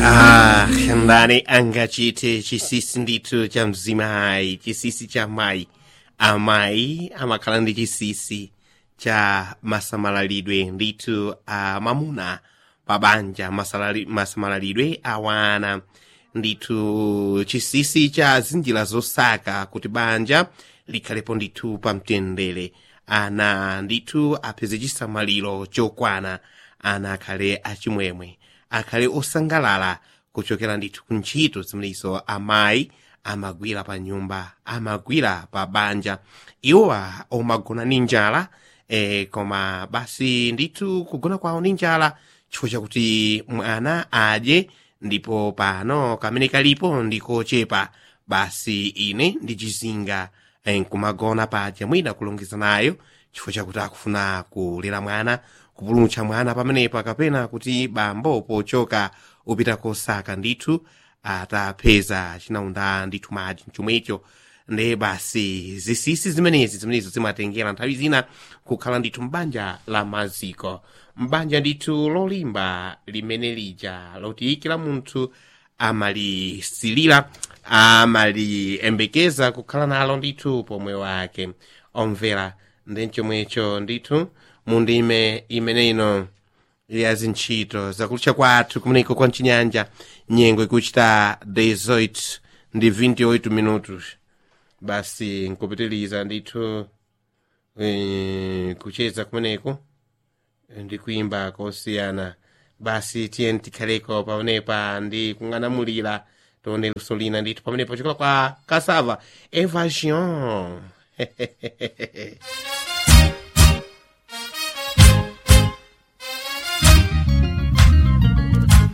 Ah, ndani angachite chisisi ndithu cha mzimayi chisisi cha mayi amayi amakhala ndi chisisi cha masamalalidwe ndithu a mamuna pa banja masalali- masamalalidwe awana ndithu chisisi cha zinjira zosaka kuti banja likhalepo ndithu pa mtendere ana ndithu apeze chisamaliro chokwana ana akhale achimwemwe akhale osangalala kuchokera ndithu ku ntchito zimenezo amayi amagwira pa nyumba amagwira pa banja iwowa omagona ni njala eh, koma basi ndithu kugona kwawo ni njala chifukwa chakuti mwana adye ndipo pano kamene kalipo ndikochepa basi ine ndichizinga eh, nkumagona paja mwina kulongeza nayo chifukwa chakuti akufuna kulera mwana kupulumutsa mwana pamenepo kapena kuti bambo pochoka upita kosaka ndithu atapeza chinaunda ndithu madzi chomwecho nde basi zisisi zimenezi zimenezo zimatengera nthawi zina kukhala ndithu mbanja la maziko mbanja ndithu lolimba limene lija loti kila munthu amalisilira amaliyembekeza kukhala nalo ndithu pomwe wake omvera ndi chomwecho ndithu mundime imene ino ya zintchito zakulutcha kwathu kumeneko kwa mchinyanja nyengo ikuchita 18 ndi 28 minutos basi nkupitiliza ndithu eh, kucheza kumeneko ndi kuimba kosiyana basi tiyeni tikhaleko pamenepa ndi kung'anamulira tione luso lina ndithu pamenepo chikola kwa kasava evasion